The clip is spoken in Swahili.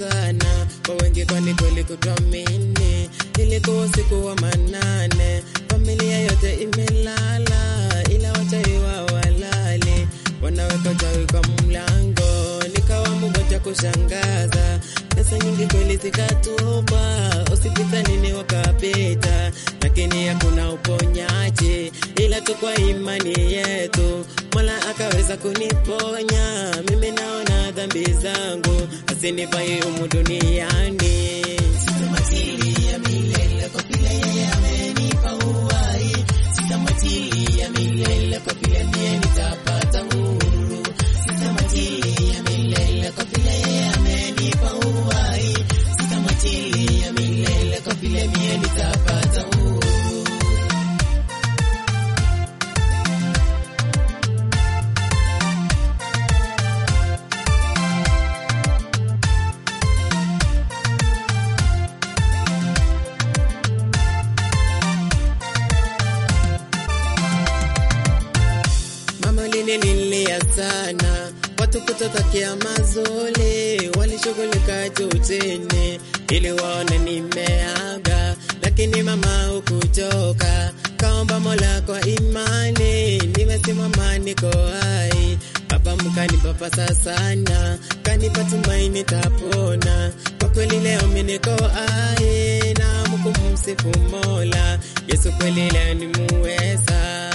sana kwa wengi, kwani kweli kutuamini. Ilikuwa usiku wa manane, familia yote imelala, ila wachawi wao walali, wanaweka uchawi kwa mlango. Nikawa mmoja kushangaza, pesa nyingi kweli zikatupa, hospitalini wakapita, lakini hakuna uponyaji, ila tu kwa imani yetu Mola akaweza kuniponya. Mimi naona dhambi zangu asinifai humu duniani. Sitamatilia milele kwa vile yeye amenipa uhai, sitamatilia milele kwa vile mie nitapata huru, sitamatilia milele kwa vile yeye amenipa uhai, sitamatilia milele kwa vile mie nitapata huru. Mama ulinililia sana, watu kutotakia mazuri, walishughulika juu chini ili waone nimeaga, lakini mama hukuchoka, kaomba Mola kwa imani, nimesimama niko hai. Baba mkanipapasa sana, kanipa tumaini tapona, kwa kweli leo mimi niko hai na mkumsifu Mola, Yesu kweli leo nimuweza